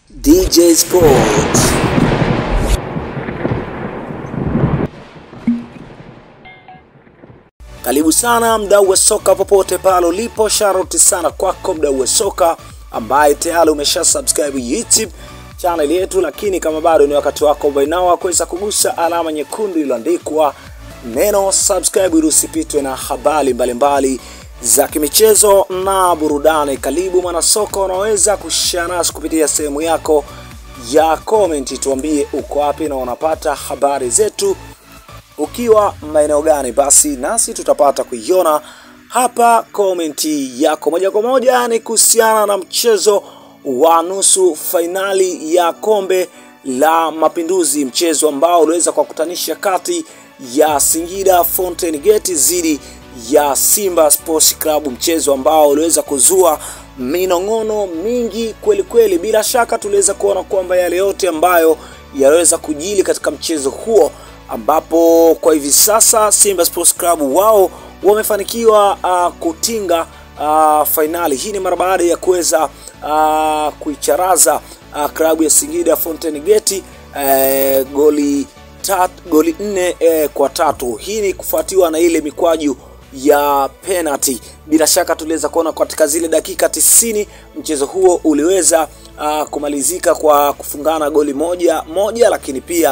DJ Sports. Karibu sana mdau wa soka popote pale ulipo, sharoti sana kwako mdau wa soka ambaye tayari umesha subscribe YouTube channel yetu, lakini kama bado ni wakati wako bainawa kuweza kugusa alama nyekundu iliyoandikwa neno subscribe ili usipitwe na habari mbalimbali za kimichezo na burudani. Karibu mwanasoka, unaweza kushare nasi kupitia sehemu yako ya comment, tuambie uko wapi na unapata habari zetu ukiwa maeneo gani, basi nasi tutapata kuiona hapa komenti yako moja kwa moja. Ni kuhusiana na mchezo wa nusu fainali ya kombe la Mapinduzi, mchezo ambao uliweza kuwakutanisha kati ya Singida Fountain Gate dhidi ya Simba Sports Club, mchezo ambao uliweza kuzua minong'ono mingi kweli kweli. Bila shaka tuliweza kuona kwamba yale yote ambayo yaliweza kujili katika mchezo huo ambapo kwa hivi sasa Simba Sports Club wao wamefanikiwa uh, kutinga uh, fainali. Hii ni mara baada ya kuweza uh, kuicharaza uh, klabu ya Singida Fountain Gate uh, goli tat, goli nne uh, kwa tatu. Hii ni kufuatiwa na ile mikwaju ya penalty. Bila shaka tuliweza kuona katika zile dakika tisini mchezo huo uliweza uh, kumalizika kwa kufungana goli moja moja, lakini pia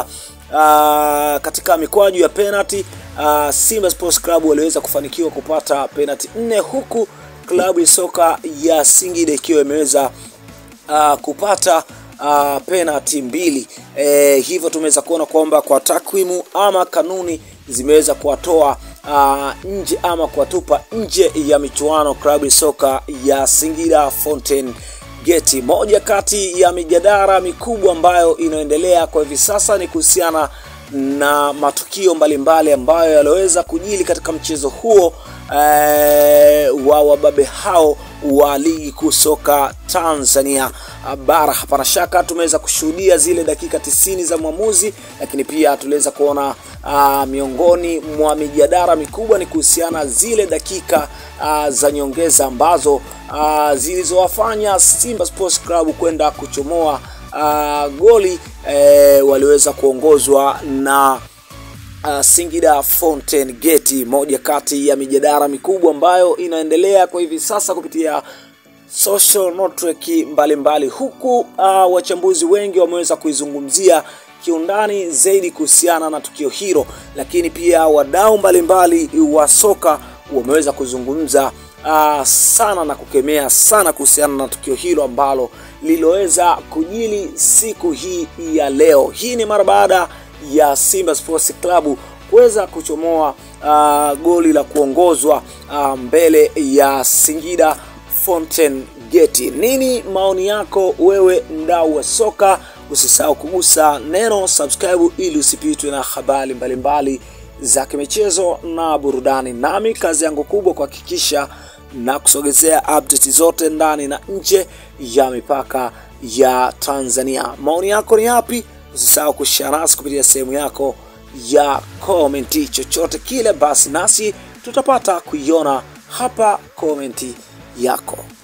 Uh, katika mikwaju ya penalty uh, Simba Sports Club waliweza kufanikiwa kupata penalty nne huku klabu ya soka ya Singida ikiwa imeweza uh, kupata uh, penalty mbili. E, hivyo tumeweza kuona kwamba kwa takwimu ama kanuni zimeweza kuwatoa uh, nje ama kuwatupa nje ya michuano klabu ya soka ya Singida Fountain Gate. Moja kati ya mijadala mikubwa ambayo inaendelea kwa hivi sasa ni kuhusiana na matukio mbalimbali ambayo yaliweza kujili katika mchezo huo ee, wa wababe hao wa ligi kuu soka Tanzania bara. Hapana shaka tumeweza kushuhudia zile dakika tisini za mwamuzi, lakini pia tuliweza kuona uh, miongoni mwa mijadala mikubwa ni kuhusiana zile dakika uh, za nyongeza ambazo uh, zilizowafanya Simba Sports Club kwenda kuchomoa uh, goli eh, waliweza kuongozwa na uh, Singida Fountain Gate, moja kati ya mijadala mikubwa ambayo inaendelea kwa hivi sasa kupitia social network mbalimbali, huku uh, wachambuzi wengi wameweza kuizungumzia kiundani zaidi kuhusiana na tukio hilo, lakini pia wadau mbalimbali wa soka wameweza kuzungumza uh, sana na kukemea sana kuhusiana na tukio hilo ambalo liloweza kujili siku hii ya leo. Hii ni mara baada ya Simba Sports Club kuweza kuchomoa uh, goli la kuongozwa uh, mbele ya Singida Fountain Gate. Nini maoni yako wewe mdau wa soka? Usisahau kugusa neno subscribe ili usipitwe na habari mbalimbali za kimichezo na burudani. Nami kazi yangu kubwa kuhakikisha na kusogezea update zote ndani na nje ya mipaka ya Tanzania. Maoni yako ni yapi? Usisahau kushare nasi kupitia sehemu yako ya komenti. Chochote kile basi, nasi tutapata kuiona hapa komenti yako.